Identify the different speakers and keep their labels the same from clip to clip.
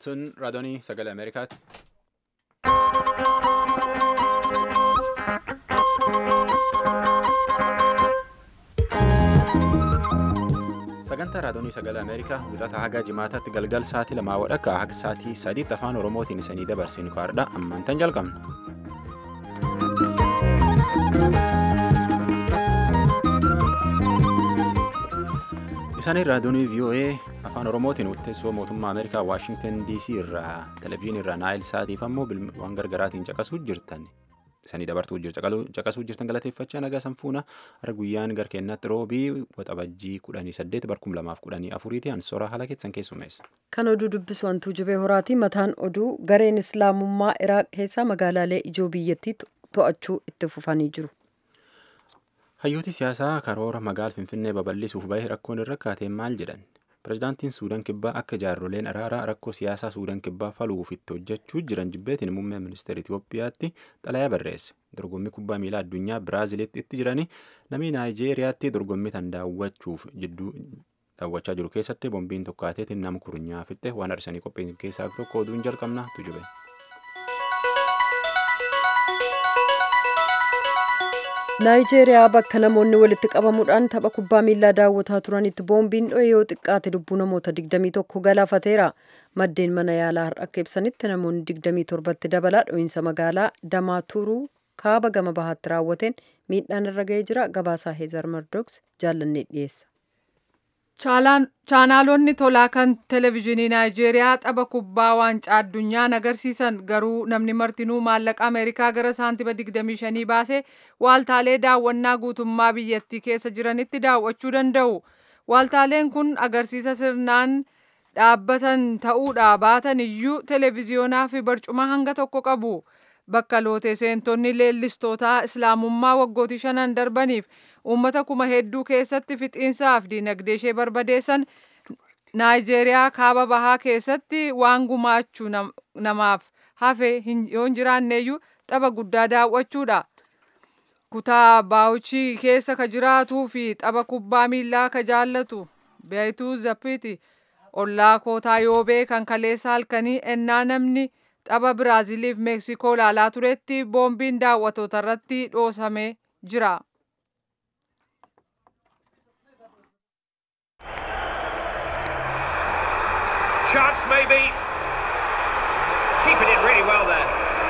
Speaker 1: Sun raadiyoonii sagalee Ameerikaati. Sagantaa raadiyoonii sagalee Ameerikaa wixata haga jimaataatti galgal sa'aatii lamaa wadhakka haga sa'aatii sadiitti afaan Oromootiin isanii dabarsinu kaardha ammantan jalqabna. Isaanii raadiyoonii VOA afaan Oromootiin teessoo mootummaa Ameerikaa Waashingtan DC irraa televezyiinii irraa Naayil Saatiif ammoo waan gargaraatiin caqasuu jirtan. Isanii dabartuu caqasuu jirtan galateeffachaa nagaa sanfuuna har'a guyyaan gara keenyaatti roobii waxabajjii kudhanii saddeet barkum lamaaf kudhanii afuriiti ansora haala keessan keessumeessa.
Speaker 2: Kan oduu dubbisu hantuu jibee horaati. Mataan oduu gareen islaamummaa Iraaq keessaa magaalaalee ijoo biyyattii to'achuu itti fufanii jiru.
Speaker 1: Hayyooti siyaasaa karoora magaala Finfinnee babal'isuuf bahee rakkoon irra kaatee maal jedhan? Pireezidaantiin Suudaan Kibbaa akka jaarroleen araaraa rakkoo siyaasaa Suudaan Kibbaa faluuf itti hojjechuu jiran jibbeetiin muummee ministeera Itoophiyaatti xalayaa barreesse. Dorgommii kubbaa miilaa addunyaa Biraaziliitti itti jiranii namni Naayijeeriyaatti dorgommii tan daawwachuuf jidduu daawwachaa jiru keessatti boombiin tokkaateetiin nama kurnyaa fixxe waan arsanii qopheessan keessaa tokko oduun jalqabna tujube.
Speaker 2: naayijeeriyaa bakka namoonni walitti qabamuudhaan tapha kubbaa miilaa daawwataa turanitti boombiin dho'e yoo xiqqaate lubbuu namoota 21 galaafateera maddeen mana yaalaa har'a akka ibsanitti namoonni 27tti dabalaa dho'iinsa magaalaa damaatuuruu kaaba gama bahaatti raawwateen miidhaan irra ga'ee jira gabaasaa heezar mardoks jaallannee dhiyeessa.
Speaker 3: chaanaalonni tolaa kan televezyiinii naayijeeriyaa tapha kubbaa waancaa addunyaan agarsiisan garuu namni martinuu maallaqa ameerikaa gara saantiba 25 baasee waaltaalee daawwannaa guutummaa biyyattii keessa jiranitti daawwachuu danda'u waaltaaleen kun agarsiisa sirnaan dhaabbatan ta'uudha baatan iyyuu televezyiyoonaa fi barcuma hanga tokko qabu bakka lootee seentonni leellistootaa islaamummaa waggootii shanan darbaniif uummata kuma hedduu keessatti fixiinsaaf diinagdee ishee barbadeessan naayijeeriyaa kaaba bahaa keessatti waan gumaachuu namaaf hafe yoo hin jiraanneeyyuu tapha guddaa daawwachuudha. kutaa baawuchii keessa ka jiraatuu fi tapha kubbaa miillaa ka jaallatu beeytuu zappiti ollaa kootaa yoobee kan kaleessa halkanii ennaa namni tapha biraaziliif meeksikoo ilaalaa turetti boombiin daawwatoota irratti dhoosamee jira.
Speaker 4: chance maybe. Keeping it really well there.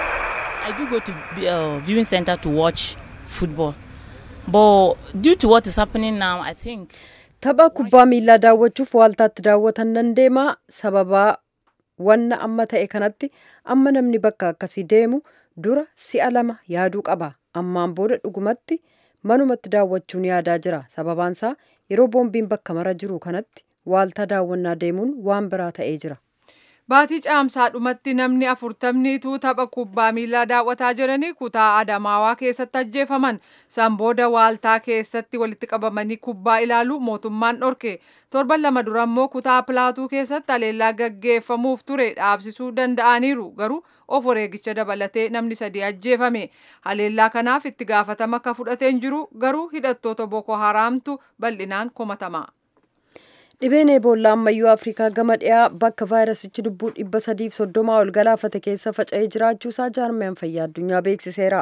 Speaker 5: I do go to uh, viewing center to watch football. But due to what is happening now, I think
Speaker 2: Tapha kubbaa miillaa daawwachuuf waaltaatti daawwatan nan deema sababaa wanna amma ta'e kanatti amma namni bakka akkasii deemu dura si'a lama yaaduu qaba ammaan booda dhugumatti manumatti daawwachuun yaadaa jira sababaansaa yeroo boombiin bakka mara jiru kanatti waaltaa daawwannaa deemuun waan biraa ta'ee jira.
Speaker 3: Baatii caamsaa dhumatti namni afurtamniitu tapha kubbaa miillaa daawwataa jiranii kutaa Adamaawaa keessatti ajjeefaman. San booda waaltaa keessatti walitti qabamanii kubbaa ilaalu mootummaan dhorke. Torban lama dura immoo kutaa Pilaatuu keessatti aleellaa gaggeeffamuuf ture dhaabsisuu danda'aniiru. Garuu of wareegicha dabalatee namni sadii ajjeefame. Haleellaa kanaaf itti gaafatama akka fudhateen jiru garuu hidhattoota Boko Haraamtu bal'inaan komatama.
Speaker 2: Dhibeen eeboollaa ammayyuu Afrikaa gama dhiyaa bakka vaayirasichi lubbuu dhibba sadiif soddomaa ol galaafate keessa faca'ee jiraachuusaa jaarmiyaan fayyaa addunyaa beeksiseera.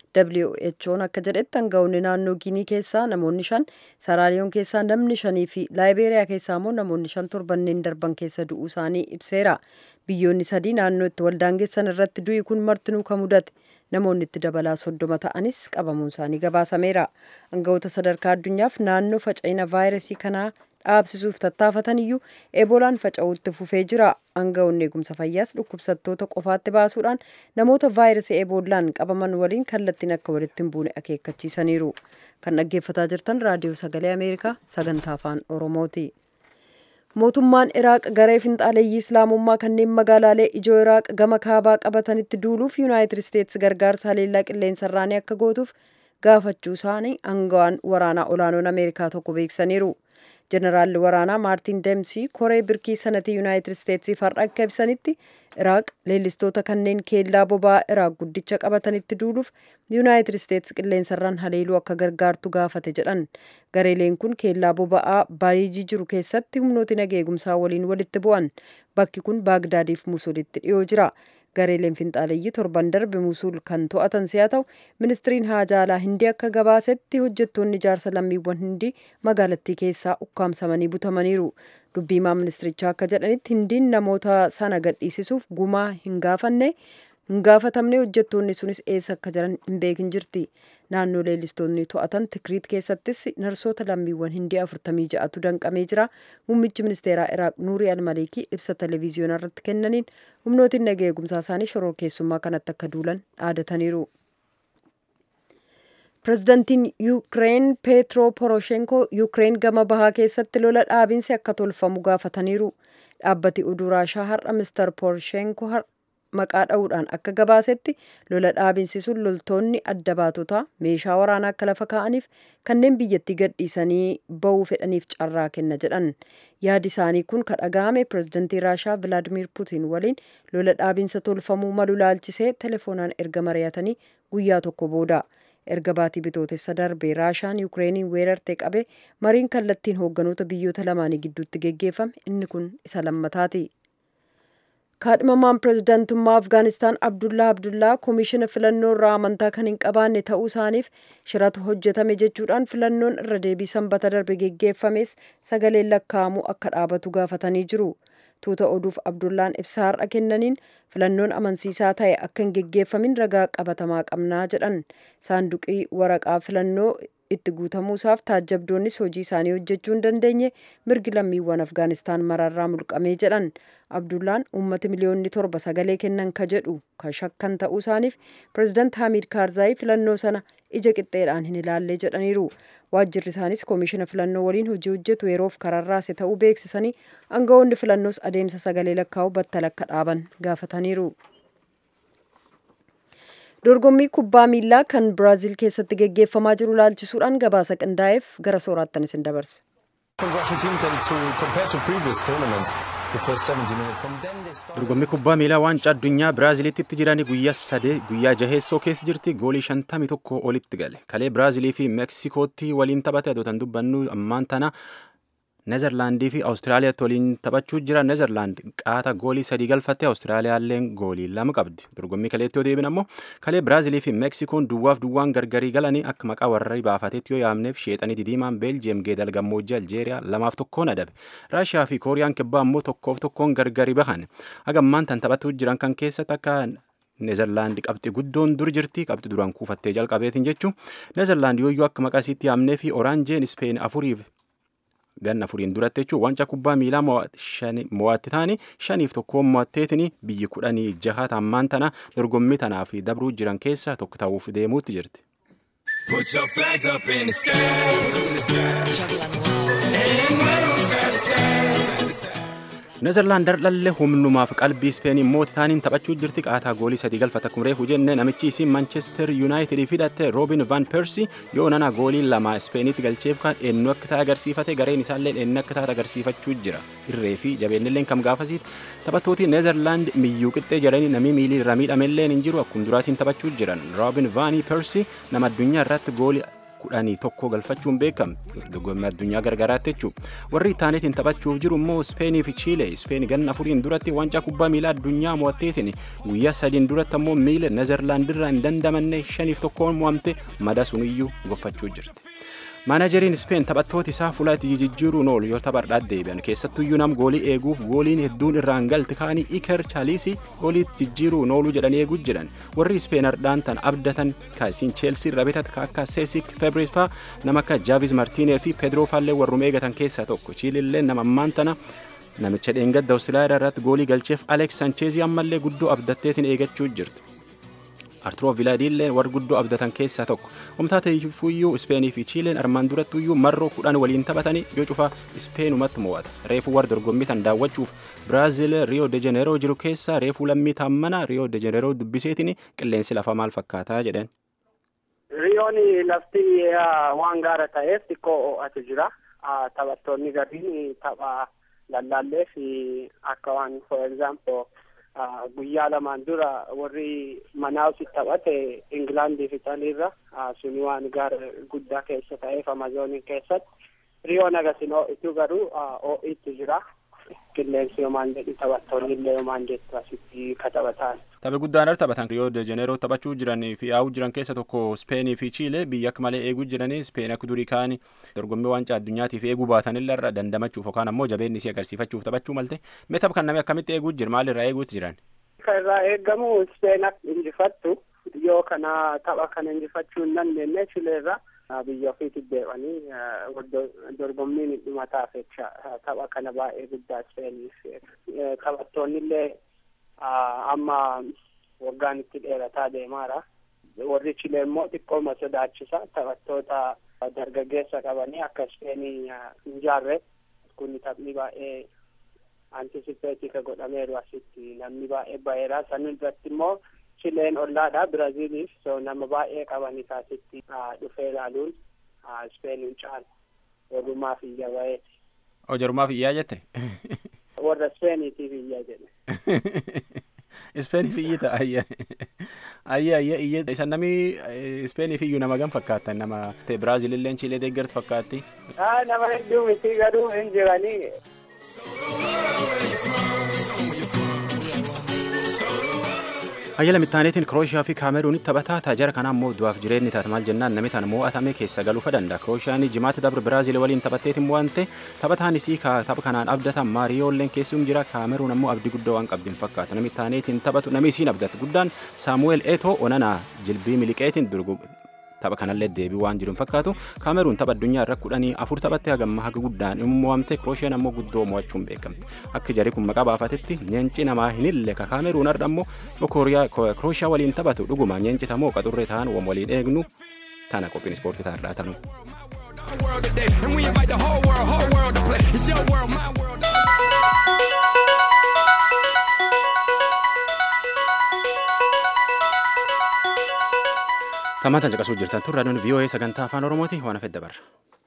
Speaker 2: WHO'n akka jedhetti hanga'oonni naannoo Ginii keessaa namoonni shan, Saraaliyoon keessaa namni shanii fi Laayibeeriyaa keessaa immoo namoonni shan torbanneen darban keessa du'uu isaanii ibseera. Biyyoonni sadii naannoo itti waldaangessan irratti du'i kun martinuu kan mudate. Namoonni itti dabalaa soddoma ta'anis qabamuun isaanii gabaasameera. Hanga'oota sadarkaa addunyaaf naannoo faca'ina vaayirasii kanaa dhaabsisuuf tattaafatan iyyuu eebolaan faca'uutti fufee jira. Hanga'oonni eegumsa fayyaas dhukkubsattoota qofaatti baasuudhaan namoota vaayirasii eebollaan qabaman waliin kallattiin akka walitti hin buune akeekkachiisaniiru. Kan dhaggeeffataa jirtan raadiyoo sagalee Ameerikaa sagantaa afaan Oromooti. Mootummaan Iraaq garee finxaaleeyyii Islaamummaa kanneen magaalaalee ijoo Iraaq gama kaabaa qabatanitti duuluuf Yuunaayitid Isteetsi gargaarsa haleellaa qilleensarraanii akka gootuuf gaafachuu isaanii aangawaan waraanaa olaanoon Ameerikaa tokko beeksaniiru. Jeneraalli waraanaa Maartin Deemsii koree birkii sanatii Yuunaayitid Isteetsiif har'a akka ibsanitti Iraaq leellistoota kanneen keellaa boba'aa Iraaq guddicha qabatanitti duuluuf Yuunaayitid Isteetsi qilleensarraan haleeluu akka gargaartu gaafate jedhan. Gareeleen kun keellaa boba'aa baay'ijii jiru keessatti humnooti nageegumsaa waliin walitti bu'an. bakki kun baagdaadiif musuulitti dhiyoo jira gareeleen finxaaleeyyii torban darbe musuul kan to'atan si'a ta'u ministiriin haajaa alaa hindii akka gabaasetti hojjettoonni ijaarsa lammiiwwan hindii magaalattii keessaa ukkaamsamanii butamaniiru dubbiimaa ministirichaa akka jedhanitti hindiin namoota sana gadhiisisuuf gumaa hin gaafanne hin gaafatamne hojjettoonni sunis eessa akka jiran hin beekin jirti naannoo leellistoonni to'atan tikriit keessattis narsoota lammiiwwan hindii afurtamii ja'atu danqamee jira muummichi ministeeraa iraaq nuurii almaliikii ibsa televiziyoonaa irratti kennaniin humnootiin nagaa eegumsaa isaanii shoror keessummaa kanatti akka duulan dhaadataniiru. pirezidantiin yuukireen peetro poroshenkoo yuukireen gama bahaa keessatti lola dhaabinsi akka tolfamu gaafataniiru dhaabbati oduu raashaa har'a mister poroshenkoo maqaa dha'uudhaan akka gabaasetti lola dhaabinsi sun loltoonni adda baatotaa meeshaa waraanaa akka lafa kaa'aniif kanneen biyyattii gadhiisanii ba'uu fedhaniif carraa kenna jedhan yaadi isaanii kun ka dhaga'ame pirezidantii raashaa vilaadimir puutiin waliin lola dhaabinsa tolfamuu malu laalchisee telefoonaan erga mari'atanii guyyaa tokko booda erga baatii bitootessa darbee raashaan yuukireeniin weerartee qabe mariin kallattiin hoogganoota biyyoota lamaanii gidduutti geggeeffame inni kun isa lammataati. kaadhimamaan pirezidaantummaa afgaanistaan abdullaa abdullaa koomishina filannoo irraa amantaa kan hin qabaanne ta'uu isaaniif shiratu hojjetame jechuudhaan filannoon irra deebii sanbata darbe geggeeffames sagaleen lakkaa'amuu akka dhaabatu gaafatanii jiru tuuta oduuf abdullaan ibsa har'a kennaniin filannoon amansiisaa ta'e akka hin geggeeffamin ragaa qabatamaa qabnaa jedhan saanduqii waraqaa filannoo itti guutamuusaaf taajjabdoonnis hojii isaanii hojjechuu hin dandeenye mirgi lammiiwwan afgaanistaan mararraa mulqamee jedhan abdullaan uummati miliyoonni torba sagalee kennan ka jedhu ka shakkan ta'uu isaaniif pirezidaant haamiid kaarzaayii filannoo sana ija qixxeedhaan hin ilaalle jedhaniiru waajjirri isaanis koomishina filannoo waliin hojii hojjetu yeroof kararraase ta'uu beeksisanii aangawoonni filannoos adeemsa sagalee lakkaa'uu battala akka dhaaban gaafataniiru. dorgommii kubbaa miilaa kan biraaziil keessatti geggeeffamaa jiru laalchisuudhaan gabaasa qindaa'eef gara sooraattan isin dabarse.
Speaker 1: dorgommii kubbaa miilaa waancaa addunyaa biraaziilitti itti jiranii guyyaa sadee guyyaa jaheessoo keessa jirti goolii shantamii tokko olitti gale kalee biraazilii fi meeksikootti waliin taphate adoota dubbannu ammaan tana nezerlaandii fi awustiraaliyaatti waliin taphachuu jira nezerlaand qaata goolii sadii galfatte awustiraaliyaalleen goolii lama qabdi dorgommii kaleetti yoo deebin ammoo kalee biraazilii fi meeksikoon duwwaaf duwwaan gargarii galanii akka maqaa warra baafatetti yoo yaamneef sheexanii didiimaan beeljiyeem geedal gammoojjii aljeeriyaa lamaaf tokkoon adabe raashiyaa fi kooriyaan kibbaa ammoo tokkoof tokkoon gargarii bahan hagammaan tan taphachuu jiran kan keessatti akka neezerlaand qabxi guddoon dur jirti qabxi duraan kuufattee jalqabeetiin jechuun neezerlaand yooyyuu akka maqaa isiitti yaamnee fi oraanjeen ispeen afuriif ganna afuriin duratti jechuun wanca kubbaa miilaa mo'atti taanii shaniif tokkoon mo'atteetiin biyyi kudhanii jaha ammaan tana dorgommii tanaa fi dabruu jiran keessaa tokko ta'uuf deemuutti jirti. Put your flags up in the sky, in the sky. And wave side to side. Nezerlaand dardhallee humnumaaf qalbii ispeenii mooti taaniin taphachuu jirti qaataa goolii sadii galfata kumreefu jenne namichi isii manchester yuunaayitidii hidhatte roobin van persi yoo nana goolii lama ispeeniitti galcheef kan eenyu akka ta'e agarsiifate gareen isaallee eenyu akka ta'e agarsiifachuu jira irree fi jabeennilleen kam gaafasiit taphattooti neezerlaand miyyuu qixxee jedhanii namni miilii irra miidhamelleen hin jiru akkuma duraatiin taphachuu jiran roobin vaanii persi nama addunyaa irratti goolii kudhanii tokko galfachuun beekama dorgommii addunyaa gargaraatti jechuudha warri ittaaniitiin taphachuuf jiru immoo ispeenii fi chiilee ispeen ganna afuriin duratti wancaa kubbaa miilaa addunyaa mo'atteetiin guyyaa sadiin duratti ammoo miila nezerlaandirraa hin dandamanne shaniif tokkoon mo'amte mada suniyyuu goffachuu jirti. maanajeriin ispeen taphattoota isaa fuula itti jijjiiruun oolu yoo taphadhaat deebi'an keessattuyyuu nam goolii eeguuf gooliin hedduun irraan galte kaanii iker chaaliisii goolii jijjiiruun ooluu jedhanii eeguu jedhan warri ispeen ardhaan tan abdatan kaasiin cheelsii irra bitat akka seesik febrees faa nama akka jaavis martiinee fi pedroo faallee warrum eegatan keessaa tokko chiilillee nama ammaan tana namicha dheengadda awustiraaliyaa irratti goolii galcheef aleeks sancheezii ammallee guddoo abdatteetiin eegachuu jirtu. arturoo vilaadiilleen warra guddoo abdatan keessaa tokko humtaa ta'eefuyyuu ispeenii fi chiileen armaan durattuyyuu marroo kudhan waliin taphatanii yoo cufaa ispeenumatti mo'ata reefuu warra dorgommii tan daawwachuuf biraazil riyoo de jeneeroo jiru keessaa reefuu lammii taammana riyoo de jeneeroo dubbiseetiin qilleensi lafaa maal fakkaataa jedhan.
Speaker 6: riyoon lafti waan gaara ta'eef xiqqoo ho'atu jira taphattoonni gariin tapha lallaallee fi akka waan for example guyyaa lamaan dura warri manaawsi taphate ingilaandii fi xaliirra suni waan gaara guddaa keessa ta'eef amazoonii keessatti riyoon agasin ho'itu garuu ho'itu jira qilleensi yomaan jedhu taphattoonni illee yomaan jettu asitti kataphatan.
Speaker 1: Tapha guddaan irra taphatan Riyoo de Jeneeroo taphachuu jiran fi yaa'uu jiran keessa tokko Speenii fi Chiilee biyya akka malee eeguu jiranii Speen akka durii kaanii dorgommii waancaa addunyaatiif eeguu baatanillee irra dandamachuuf yookaan ammoo jabeenni isii agarsiifachuuf taphachuu malte mee tapha kan namni akkamitti eeguu jira maalirraa eeguutti jiran?
Speaker 6: Kan irraa eegamu Speen akka injifattu yoo kana tapha kana injifachuu hin dandeenye Chiileerra biyya ofiitti deebi'anii dorgommiin dhumataaf jecha tapha kana baay'ee guddaa Speeniif taphattoonni illee amma waggaan itti dheerataa deemaara. Warri Chilee immoo xiqqooma sodaachisa. Taphattoota dargaggeessa qabanii akka Speenii hin jaarre kun taphni baay'ee antisipeetika godhameeru asitti namni baay'ee baheera. San irratti immoo Chileen ollaadha Biraaziiliif so nama baay'ee qabanii asitti dhufee ilaaluun Speeniin caala. Walumaaf iyya baheeti.
Speaker 1: O jarumaaf iyyaa jette?
Speaker 6: Warra Speeniitiif iyya jedhe.
Speaker 1: Ispeeniif iyyita ayya ayya ayya iyya isa nami Ispeeniif iyyuu nama gam fakkaatan nama Biraazil illee Chiilee deeggartu fakkaatti.
Speaker 6: Nama hedduu miti garuu hin jiranii.
Speaker 1: Hayyala mittaaneetiin Kirooshiyaa fi Kaameruunitti taphataa taajara kana ammoo du'aaf jireenyi taata maal jennaan namni tan mo'atame keessa galuufa danda'a. Kirooshaan jimaatti dabre Biraazil waliin taphatteetiin mo'ante taphataan isii tapha kanaan abdatan Maariyoolleen keessum jira Kaameruun ammoo abdii guddaa waan qabdi hin fakkaatu. Namni taaneetiin taphatu namni isiin abdatu guddaan Saamu'eel Eetoo Onanaa jilbii miliqeetiin durgu tapha kanallee deebii waan jiru hin fakkaatu kaameruun tapha addunyaa irra kudhanii afur taphatte hagamma haga guddaan immoo mo'amte kirooshiyan ammoo guddoo mo'achuun beekamte akka jarri kun maqaa baafatetti nyeenci namaa hin ille ka kaameruun har'a ammoo kirooshiyaa waliin taphatu dhuguma nyeencita moo qaxurree ta'an wam waliin eegnu tana qophiin ispoortii taa'arraa tanu. Tamaataan caqasuu jirtan tun raadiyoon VOA sagantaa afaan Oromooti waan hafedda barra.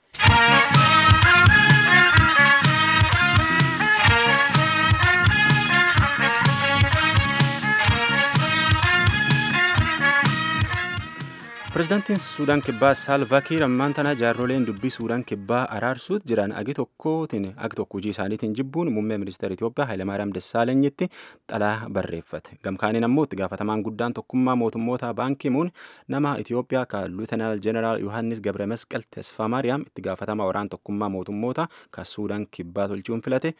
Speaker 1: Pireezidaantiin Suudaan Kibbaa Saalvaa Kiir ammaan tana jaarroleen dubbii Suudaan Kibbaa araarsuut jiran agi tokkootiin agi tokko hojii isaaniitiin jibbuun muummee ministeera Itoophiyaa Hayilamaariyaam Dassaalenyitti xalaa barreeffate. Gamkaaniin ammoo itti gaafatamaan guddaan tokkummaa mootummoota baankimuun nama Itoophiyaa ka Luutanaal Jeneraal Yohaannis Gabre Masqal Tesfaa Maariyaam itti gaafatamaa waraana tokkummaa mootummoota ka Suudaan Kibbaa tolchuun filate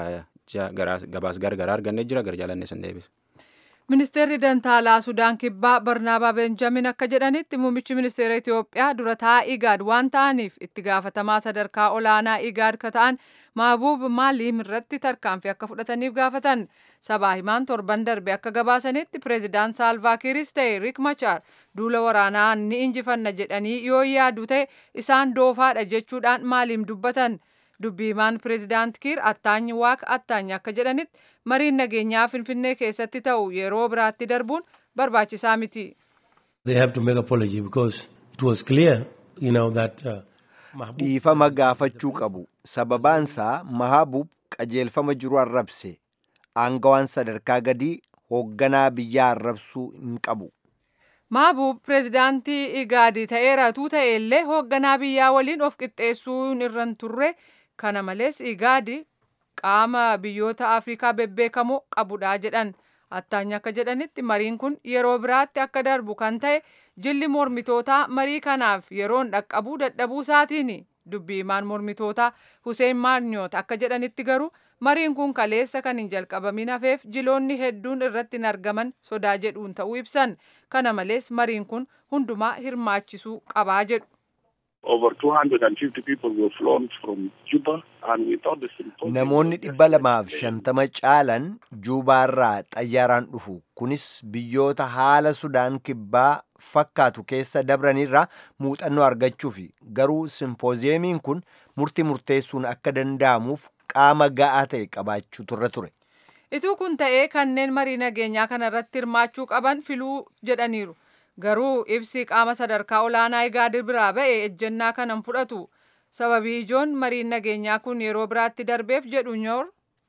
Speaker 1: gabaas gargaraa argannee jira gara jaalannee san deebisa.
Speaker 3: Ministeerri Dantaalaa Sudaan Kibbaa Barnaabaa Beenjamin akka jedhanitti muummichi ministeera Itoophiyaa dura taa'aa Igaad waan ta'aniif itti gaafatamaa sadarkaa olaanaa Igaad ka ta'an Maabuub Maaliim irratti tarkaanfii akka fudhataniif gaafatan. Sabaa himaan torban darbe akka gabaasanitti pireezidaant Saalvaa Kiiris ta'e Riik Machaar duula waraanaa ni injifanna jedhanii yoo yaadu ta'e isaan doofaadha jechuudhaan Maaliim dubbatan. dubbiimaan pireezidaant kiir attaanyi waaqa attaanyi akka jedhanitti mariin nageenyaa finfinnee keessatti ta'u yeroo biraatti darbuun barbaachisaa miti.
Speaker 7: They have to make apology because it was clear, you know, that uh,
Speaker 8: Dhiifama gaafachuu qabu. Sababaansaa Mahaabub qajeelfama jiru arrabse. Aangawaan sadarkaa gadii hoogganaa biyyaa arrabsuu hin qabu.
Speaker 3: Maabuub pireezidaantii Igaadii ta'eeratuu ta'e illee hoogganaa biyyaa waliin of qixxeessuun irra hin turre kana malees Igaadi qaama biyyoota Afrikaa bebbeekamoo qabudha jedhan. Attaanyi akka jedhanitti mariin kun yeroo biraatti akka darbu kan ta'e jilli mormitootaa marii kanaaf yeroon dhaqqabuu dadhabuu isaatiin dubbiimaan mormitootaa Hussein Maarniyoot akka jedhanitti garuu mariin kun kaleessa kan hin jalqabamin hafeef jiloonni hedduun irratti hin argaman sodaa jedhuun ta'uu ibsan kana malees mariin kun hundumaa hirmaachisuu qabaa jedhu.
Speaker 9: Over 250 people were flown from Juba and we thought the symposium...
Speaker 8: Namoonni dhibba lamaaf shantama caalan Juubaarraa xayyaaraan dhufu. Kunis biyyoota haala Sudaan kibbaa fakkaatu keessa dabranirraa muuxannoo argachuufi. Garuu simpooziyemiin kun murtii murteessuun akka danda'amuuf qaama ga'aa ta'e qabaachuu turre ture.
Speaker 3: Ituu kun ta'ee kanneen marii nageenyaa kanarratti hirmaachuu qaban filuu jedhaniiru. Garuu ibsi qaama sadarkaa olaanaa Igaad biraa ba'e ejjennaa kanan fudhatu. Sababii ijoon mariin nageenyaa kun yeroo biraatti darbeef jedhu nyoor.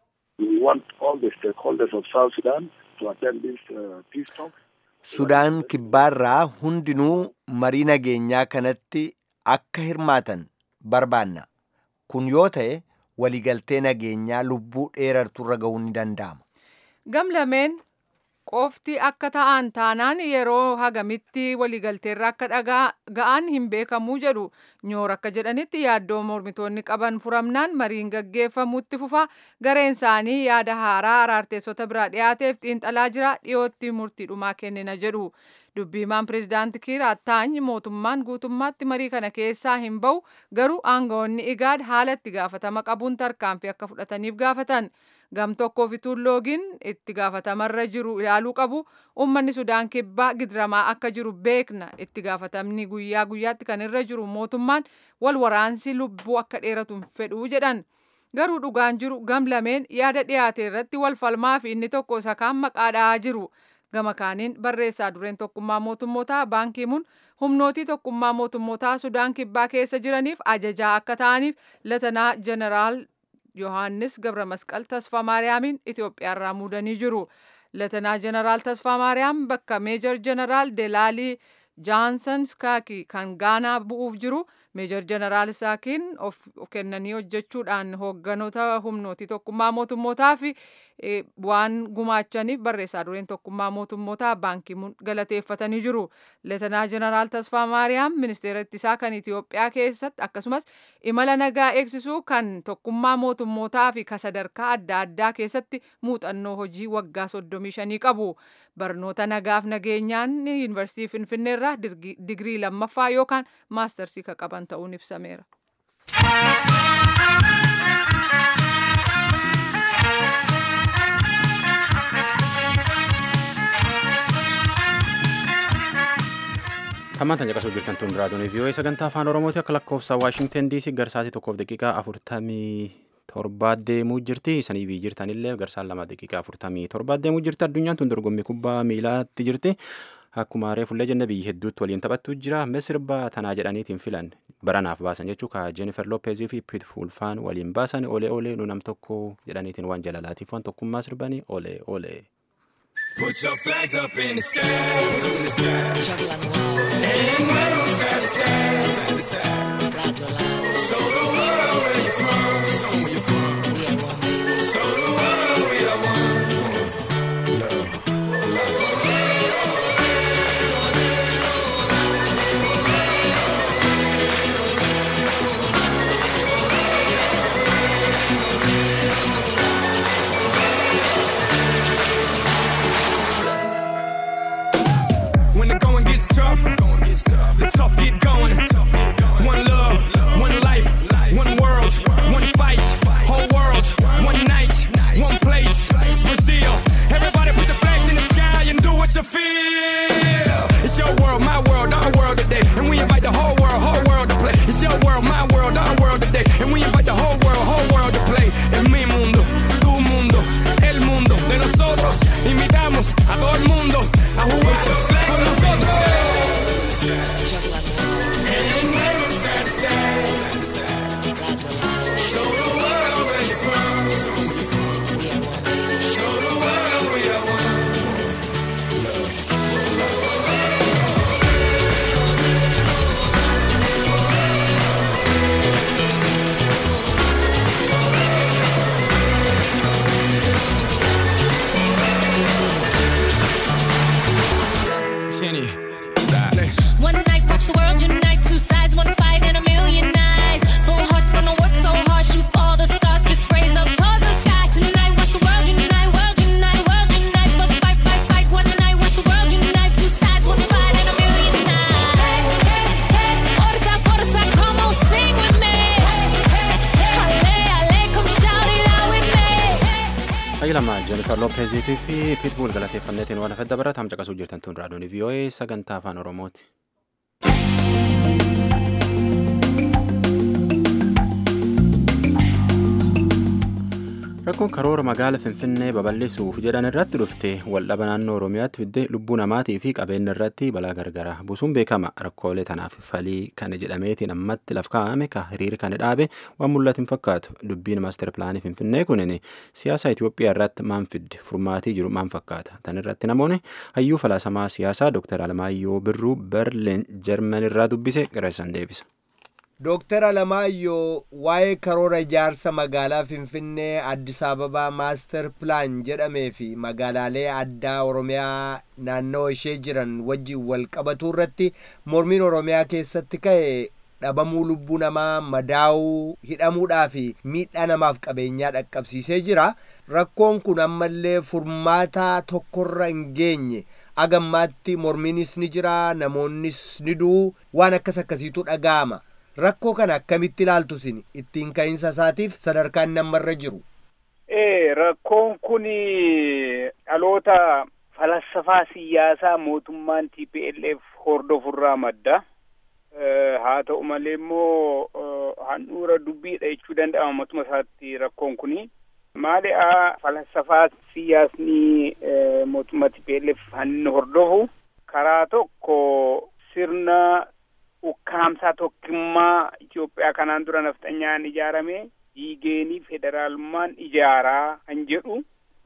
Speaker 9: We want all the stakeholders of South Sudan to attend this uh, peace talk.
Speaker 8: Sudaan kibbaarraa hundinuu marii nageenyaa kanatti akka hirmaatan barbaanna. Kun yoo ta'e waliigaltee nageenyaa lubbuu dheerarturra ga'uu ni danda'ama.
Speaker 3: Gamlameen qofti akka ta'an taanaan yeroo hagamitti waliigalteerra akka ga'an hin beekamuu jedhu nyoor akka jedhanitti yaaddoo mormitoonni qaban furamnaan mariin gaggeeffamutti fufa gareen isaanii yaada haaraa araarteessota biraa dhiyaateef xiinxalaa jira dhiyootti murtii dhumaa kennina jedhu dubbiimaan pireezidaanti kiir attaany mootummaan guutummaatti marii kana keessaa hin ba'u garuu aangawoonni igaad haala itti gaafatama qabuun tarkaanfii akka fudhataniif gaafatan. gam tokkoof ituun loogiin itti gaafatamarra jiru ilaaluu qabu uummanni sudaan kibbaa gidiramaa akka jiru beekna itti gaafatamni guyyaa guyyaatti kan irra jiru mootummaan wal waraansi lubbuu akka dheeratu fedhuu jedhan garuu dhugaan jiru gam lameen yaada dhiyaate irratti wal falmaa fi inni tokko isa kaan maqaa dha'aa jiru gama kaaniin barreessaa dureen tokkummaa mootummootaa baankiimuun humnootii tokkummaa mootummootaa sudaan kibbaa keessa jiraniif ajajaa akka ta'aniif latanaa jeneraal yohaannis gabra masqal tasfaa maariyaamiin itiyoophiyaarraa muudanii jiru latanaa jeneraal tasfaa maariyaam bakka meejor jeneraal delaalii jaansan skaaki kan gaanaa bu'uuf jiru meejor jeneraal saakiin of kennanii hojjechuudhaan hoogganoota humnootii tokkummaa mootummootaa fi waan gumaachaniif barreessaa dureen tokkummaa mootummootaa baankiimuun galateeffatanii jiru leetanaa jeneraal tasfaa maariyaam ministeera ittisaa kan itiyoophiyaa keessatti akkasumas imala nagaa eegsisuu kan tokkummaa mootummootaa fi ka sadarkaa adda addaa keessatti muuxannoo hojii waggaa soddomii shanii qabu barnoota nagaaf nageenyaan yuunivarsiitii finfinneerraa digirii lammaffaa yookaan maastarsii ka qaban ta'uun ibsameera.
Speaker 1: Hammaan caqasuu jirtan tun raadiyoon vii'oo sagantaa afaan oromooti akka lakkoofsa waashingten diisii garsaatii tokkoof daqiiqaa afurtamii torbaa deemuu jirti sanii bii jirtanillee garsaan lama daqiiqaa afurtamii torbaa deemuu jirti addunyaan tun dorgommii kubbaa miilaatti jirti akkuma haree fullee jenne biyyi hedduutti waliin taphattu jira misirba tanaa jedhaniitiin filan baranaaf baasan jechuu ka jeenifer loopeezii fi piit fuulfaan waliin baasan olee olee nu nam tokko jedhaniitiin waan jalalaatiif waan tokkummaa sirbanii olee olee.
Speaker 10: Put your flags up in the sky, put 'em in the sky. And wave 'em side to side, side to side. Show the world where you're from, show 'em where you're from. Show the world we are one. When the going gets tough, the tough get going. One love, one life, one world, one fight. Whole world, one night, one place. Brazil. Everybody put your flags in the sky and do what you feel. It's your world, my world, our world today. And we invite the whole world, whole world to play. It's your world, my world, our world today. And we invite the whole world, whole world to play. En mi mundo, tu mundo, el mundo de nosotros. Invitamos a todo el mundo a jugar con nosotros. And wave 'em side to side. Show the world where you're from. Show 'em where you're from. Show the world we are one. Jenny, dale.
Speaker 11: One night, watch the world unite. Two sides, one fight, and a million eyes. Full hearts gonna work so hard, shoot all the stars, fist raise up towards the sky. Tonight, watch the world unite, world unite, world unite. But fight, fight, fight. One night, watch the world unite. Two sides, one fight, and a million eyes. Hey, hey, orders out, orders out, come on, sing with me. Ale, ale, come shout it out with me.
Speaker 1: Hayyi lama Jennifer Loppeziitii fi Pitbull galateeffanneetiin waan hafedda baratam caqasuu jirtan tun raadiyoon vii'oo'ee sagantaa afaan oromooti. Rakkoon karoora magaala Finfinnee babal'isuuf jedhan irratti dhufte waldhaba naannoo Oromiyaatti fidde lubbuu namaatii fi qabeenya irratti balaa gargaraa buusuun beekama. Rakkoolee tanaaf falii kana jedhameetiin ammatti laf kaa'ame ka hiriira kana dhaabe waan mul'atu hin fakkaatu. Dubbiin maaster pilaanii Finfinnee kunin siyaasa Itoophiyaa irratti maan fidde furmaatii jiru maan fakkaata. Tan irratti namoonni hayyuu falaasamaa siyaasaa Dr. Alamaayyoo Birruu Berliin Jarman irraa dubbise gara isaan deebisa.
Speaker 8: Dooktar Alamaayyoo waa'ee karoora ijaarsa magaalaa Finfinnee Addis Ababaa Maaster Pilaan jedhamee fi magaalaalee addaa Oromiyaa naannoo ishee jiran wajjin wal qabatuu irratti mormiin Oromiyaa keessatti ka'e dhabamuu lubbuu namaa madaa'uu hidhamuudhaa fi miidhaa namaaf qabeenyaa dhaqqabsiisee jira. Rakkoon kun ammallee furmaataa tokkorra hin geenye. Agammaatti mormiinis ni jira namoonnis ni du'u waan akkas akkasiitu dhaga'ama. rakkoo kana akkamitti ilaaltu isin ittiin ka'iinsa isaatiif sadarkaan nammarra jiru.
Speaker 12: Ee rakkoon kun dhaloota falasafaa siyaasaa mootummaan TPLF hordofurraa madda. Haa ta'u malee immoo handhuura dubbiidha jechuu danda'ama matuma isaatti rakkoon kuni. Maali'a falasafaa siyaasni mootummaa TPLF hanni hordofu karaa tokko sirna ukkaamsaa tokkummaa Itoophiyaa kanaan dura nafxanyaan ijaarame diigeenii federaalummaan ijaaraa kan jedhu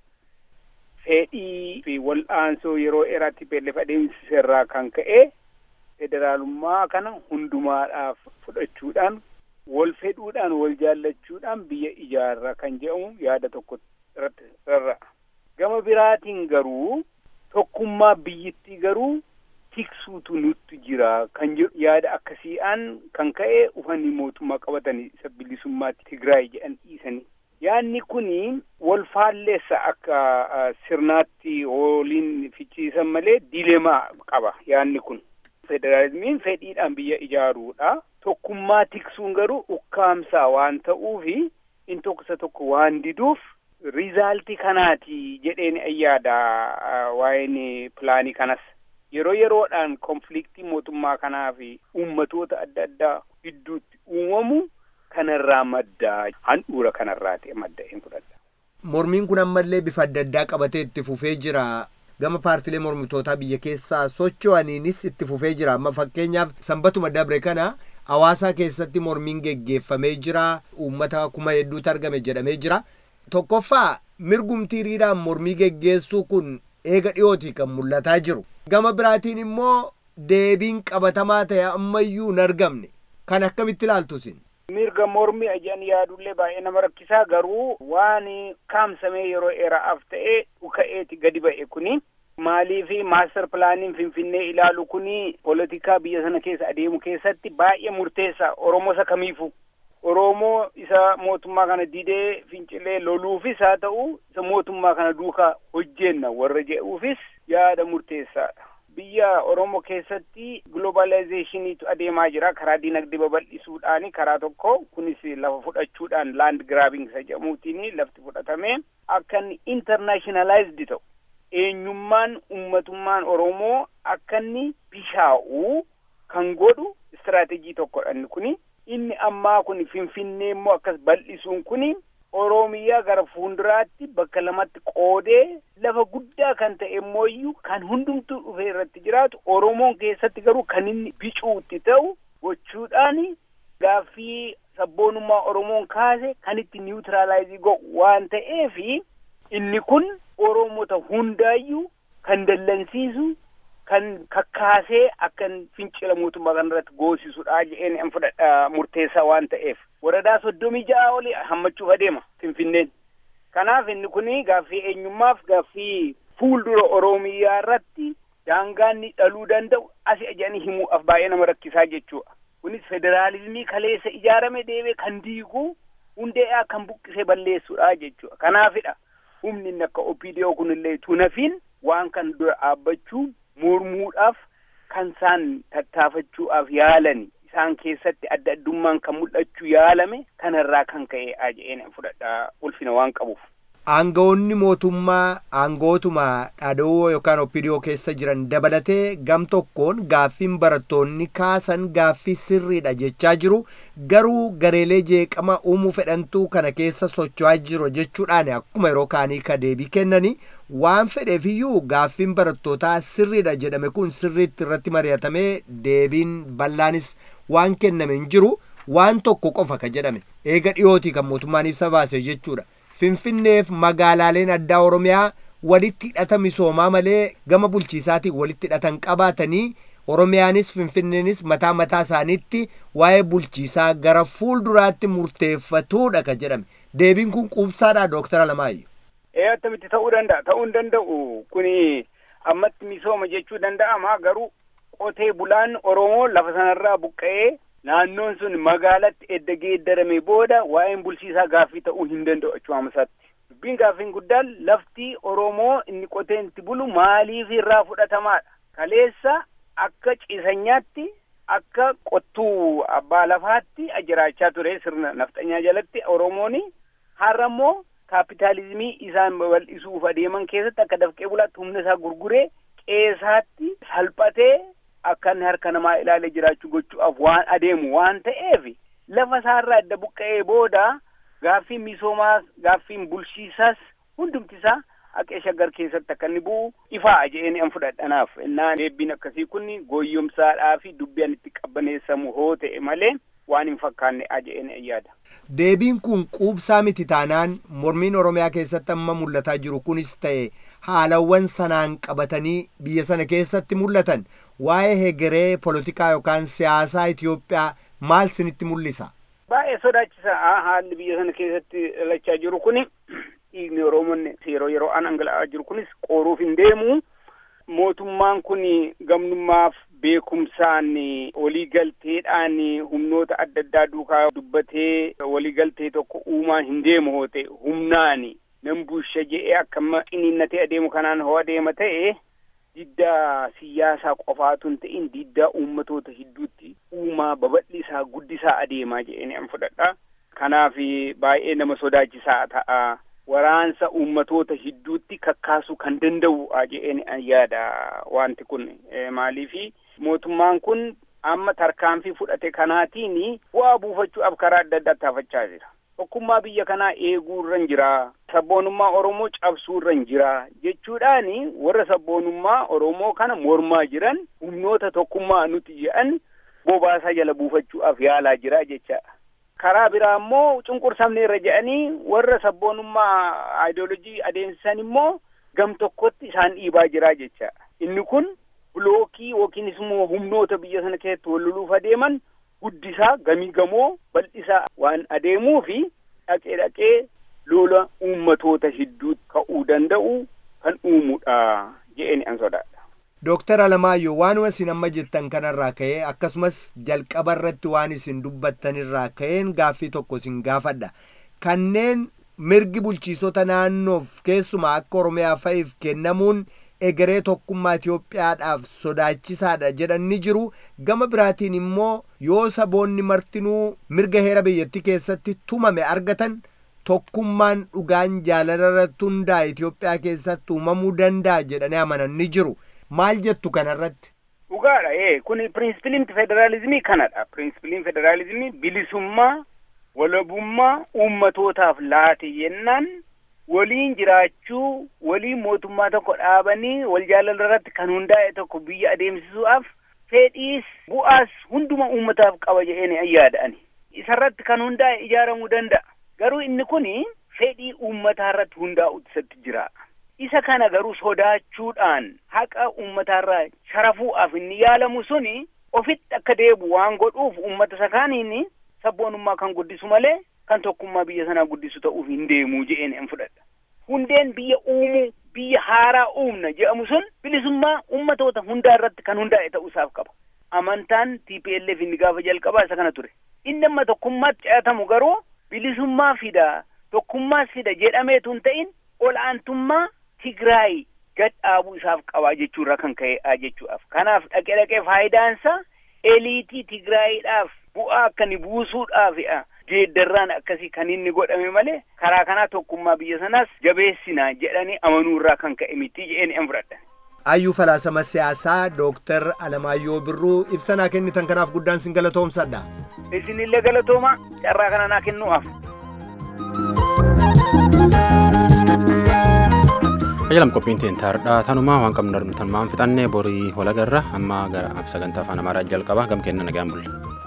Speaker 12: fedhii fi wal'aansoo yeroo dheeraatti TPLF adeemsiserraa kan ka'e federaalummaa kana hundumaadhaaf fudhachuudhaan wal fedhuudhaan wal jaallachuudhaan biyya ijaarra kan jedhamu yaada tokko irratti rarra'a. Gama biraatiin garuu tokkummaa biyyittii garuu tiksuutu nutti jira kan jedhu yaada akkasii'aan kan ka'e uffanni mootummaa qabatanii isa bilisummaatti Tigraay jedhan dhiisanii. Yaadni kuni wal faalleessa akka sirnaatti waliin fichiisan malee dilemaa qaba yaadni kun. Federaalizimiin fedhiidhaan biyya ijaaruudha. Tokkummaa tiksuun garuu ukkaamsaa waan ta'uufi in tokko tokko waan diduuf rizaaltii kanaati jedheen ayyaada waa'een pilaanii kanas. yeroo yeroodhaan konfliktii mootummaa kanaa fi uummatoota adda addaa gidduutti uumamu kanarraa maddaa handhuura kanarraa ta'e madda hin fudhadha.
Speaker 8: Mormiin kun ammallee bifa adda addaa qabatee itti fufee jira. Gama paartilee mormitootaa biyya keessaa socho'aniinis itti fufee jira. Amma fakkeenyaaf sanbatuma dabre kana hawaasaa keessatti mormiin geggeeffamee jira. Uummata kuma hedduutu argame jedhamee jira. Tokkoffaa mirgumtii hiriiraan mormii geggeessuu kun eega dhiyooti kan mul'ataa jiru. Gama biraatiin immoo deebiin qabatamaa ta'e ammayyuu hin argamne. Kan akkamitti ilaaltu isin?
Speaker 12: Mirga mormii ajaan yaadullee baay'ee nama rakkisaa garuu waan kaamsamee yeroo dheeraaf ta'e dhuka'eeti gadi ba'e kuni. Maaliifi maaster pilaaniin Finfinnee ilaalu kuni poolitikaa biyya sana keessa adeemu keessatti baay'ee murteessaa Oromoo isa kamiifu. Oromoo isa mootummaa kana didee fincilee loluufis haa ta'u isa mootummaa kana duukaa hojjenna warra jedhuufis yaada murteessaadha. Biyya Oromoo keessatti globalizeeshiniitu adeemaa jira karaa dinagdee babal'isuudhaani karaa tokko kunis lafa fudhachuudhaan land grabbing isa jedhamuutiin lafti fudhatame akka inni internationalized ta'u eenyummaan ummatummaan Oromoo akka inni bishaa'u kan godhu istiraatejii tokkodha inni kuni. inni ammaa kun finfinnee immoo akkas bal'isuun kun oromiyaa gara fuulduraatti bakka lamatti qoodee lafa guddaa kan ta'e immoo kan hundumtuu dhufee irratti jiraatu oromoon keessatti garuu kan inni bicuutti ta'u gochuudhaan gaaffii sabboonummaa oromoon kaase kan itti niwutiraalaayizii godhu waan ta'eef inni kun oromota hundaayyuu kan dallansiisu kan kakkaasee akkan fincila mootummaa kanarratti goosisudha jedheen an fudhadha murteessaa waan ta'eef waradaa soddomii ja'a olii hammachuuf adeema finfinneen kanaaf inni kuni gaaffii eenyummaaf gaaffii fuuldura oromiyaa irratti daangaanni dhaluu danda'u asi ajanii himuudhaaf baay'ee nama rakkisaa jechuudha kunis federaalizimii kaleessa ijaarame deebee kan diiguu hundee'aa kan buqqisee balleessuudha jechuudha kanaafidha humni inni akka OPDO kunillee tunafiin waan kan dura dhaabbachuu mormuudhaaf kan isaan tattaafachuudhaaf yaalani isaan keessatti adda addummaan kan mul'achuu yaalame kanarraa kan ka'e aja'een fudhadha ulfina waan qabuuf.
Speaker 8: Aangawoonni mootummaa aangootuma dhadhoo yookaan oppidiyoo keessa jiran dabalatee gam tokkoon gaaffiin barattoonni kaasan gaaffii sirriidha jechaa jiru garuu gareelee jeeqama uumuu fedhantuu kana keessa socho'aa jiru jechuudhaan akkuma yeroo kaanii ka deebii kennanii waan fedheefiyyuu gaaffiin barattootaa sirriidha jedhame kun sirriitti irratti mari'atamee deebiin bal'aanis waan kenname hin jiru waan tokko qofa ka jedhame eega dhiyootii kan mootummaan ibsa baase jechuudha. Finfinneef magaalaaleen addaa Oromiyaa walitti hidhata misoomaa malee gama bulchiisaatiin walitti hidhatan qabaatanii oromiyaanis finfinneenis mataa mataa isaaniitti waa'ee bulchiisaa gara fuulduraatti murteeffatuudha ka jedhame deebiin kun quubsaadha dooktara Alamaayyoo.
Speaker 12: ee attamitti ta'uu danda'a ta'uu hin danda'u kuni ammatti misooma jechuu danda'ama garuu qotee bulaan oromoo lafa sanarraa buqqa'ee naannoon sun magaalatti edda geeddarame booda waa'een bulchiisaa gaaffii ta'uu hin danda'u achumaamasaatti dubbiin gaaffiin guddaan lafti oromoo inni qotee itti bulu maaliif irraa fudhatamaadha kaleessa akka ciisanyaatti akka qottuu abbaa lafaatti jiraachaa ture sirna nafxanyaa jalatti oromooni har'a immoo kaapitaalizimii isaan babal'isuuf adeeman keessatti akka dafqee bulaatti humna isaa gurguree qeesaatti salphatee akka inni harka namaa ilaalee jiraachuu gochuudhaaf waan adeemu waan ta'eef lafa isaarraa adda buqqa'ee booda gaaffiin misoomaas gaaffiin bulchiisaas hundumti isaa haqee shaggar keessatti akka inni bu'u ifaa je'een an fudhadhanaaf innaan deebbiin akkasii kun gooyyomsaadhaa fi dubbiin itti qabbaneessamu hoo ta'e malee waan hin fakkaanne aja'een yaada.
Speaker 8: Deebiin kun quubsaa miti taanaan mormiin Oromiyaa keessatti amma mul'ataa jiru kunis ta'e haalawwan sanaan qabatanii biyya sana keessatti mul'atan waa'ee hegeree polotikaa yookaan siyaasaa Itoophiyaa maal sinitti mul'isa?
Speaker 12: Baay'ee sodaachisaa haalli biyya sana keessatti dhalachaa jiru kuni dhiigni Oromoon yeroo yeroo an angala'aa jiru kunis qooruuf hin deemu. Mootummaan kun gamnummaaf beekumsaan waliigalteedhaan humnoota adda addaa duukaa dubbatee waliigaltee tokko uumaan hin deemu hoo ta'e humnaan nan bulcha je'ee akka xiniinnatee adeemu kanaan hoo adeema ta'e diddaa siyaasaa qofaatu hin ta'in diddaa uummatoota hedduutti uumaa babal'isaa guddisaa adeemaa je'een an fudhadha. Kanaaf baay'ee nama sodaachisaa ta'a. Waraansa uummatoota hedduutti kakkaasuu kan danda'u je'een yaada wanti kun maaliifi mootummaan kun amma tarkaanfii fudhate kanaatiin bu'aa buufachuudhaaf karaa adda addaa taafachaa jira. Tokkummaa biyya kanaa eeguu irra jira. Sabboonummaa Oromoo cabsuu irra jira. Jechuudhaan warra sabboonummaa Oromoo kana mormaa jiran humnoota tokkummaa nuti jedhan bobaasaa jala buufachuudhaaf yaalaa jira jechaadha. Karaa biraa immoo cunqursamne irra jedhanii warra sabboonummaa aayidoolojii adeemsisan immoo gam tokkotti isaan dhiibaa jira jechaadha. Inni kun bilookii yookiinis immoo humnoota biyya sana keessatti wal loluuf adeeman guddisaa gamii gamoo bal'isaa waan adeemuu fi dhaqee dhaqee lola uummatoota hedduutti ka'uu danda'u kan uumudha je'een an sodaadha.
Speaker 8: Dooktar Alamaayyoo waanuma isin amma jettan kanarraa ka'ee akkasumas jalqaba irratti waan isin dubbattanirraa ka'een gaaffii tokko isin gaafadha. Kanneen mirgi bulchiisota naannoof keessumaa akka Oromiyaa fa'iif kennamuun egeree tokkummaa Itoophiyaadhaaf sodaachisaadha jedhan ni jiru. Gama biraatiin immoo yoo saboonni martinuu mirga heera biyyattii keessatti tumame argatan tokkummaan dhugaan jaalala irratti hundaa'e Itoophiyaa keessatti uumamuu danda'a jedhanii amanan ni jiru. Maal jettu kanarratti?
Speaker 12: Dhugaadha ee kuni pirinsipiliin federaalizimii kanadha. Pirinsipiliin federaalizimii bilisummaa walabummaa uummatootaaf laate yennaan waliin jiraachuu waliin mootummaa tokko dhaabanii wal jaalala irratti kan hundaa'e tokko biyya adeemsisuudhaaf fedhiis bu'aas hunduma uummataaf qaba jedheen yaada'ani. Isarratti kan hundaa'e ijaaramuu danda'a. Garuu inni kun fedhii uummataa irratti hundaa'u isatti jira. Isa kana garuu sodaachuudhaan haqa uummataarraa sharafuudhaaf inni yaalamu suni ofitti akka deebu waan godhuuf uummata isa kaaniin sabboonummaa kan guddisu malee kan tokkummaa biyya sanaa guddisu ta'uuf hin deemuu je'een hin fudhadha. Hundeen biyya uumuu biyya haaraa uumna jedhamu sun bilisummaa uummatoota hundaa irratti kan hundaa'e ta'uusaaf qaba. Amantaan TPLF inni gaafa jalqabaa isa kana ture. Inni amma tokkummaatti ce'atamu garuu bilisummaa fida tokkummaas fida jedhameetu hin ta'in ol'aantummaa Tigraay gad dhaabuu isaaf qabaa jechuurraa kan ka'e jechuudhaaf. Kanaaf dhaqee dhaqee faayidaansa eliitii Tigraayiidhaaf bu'aa akka inni buusuudhaaf geeddarraan akkasii kan inni godhame malee karaa kanaa tokkummaa biyya sanaas jabeessina jedhanii amanuurraa kan ka'e miti jedheen hin fudhadhan.
Speaker 8: Hayyuu falaasama siyaasaa Dooktar Alamaayyoo Birruu ibsanaa kennitan kanaaf guddaan sin galatoomsadha.
Speaker 12: Isinillee galatooma carraa kana naa kennuudhaaf.
Speaker 1: Ajalam qophiin teen taardhaa tanumaa waan qabnu tanumaan fixannee borii walagarra amma gara sagantaa afaan amaaraa jalqaba gam kenna nagaan bulla.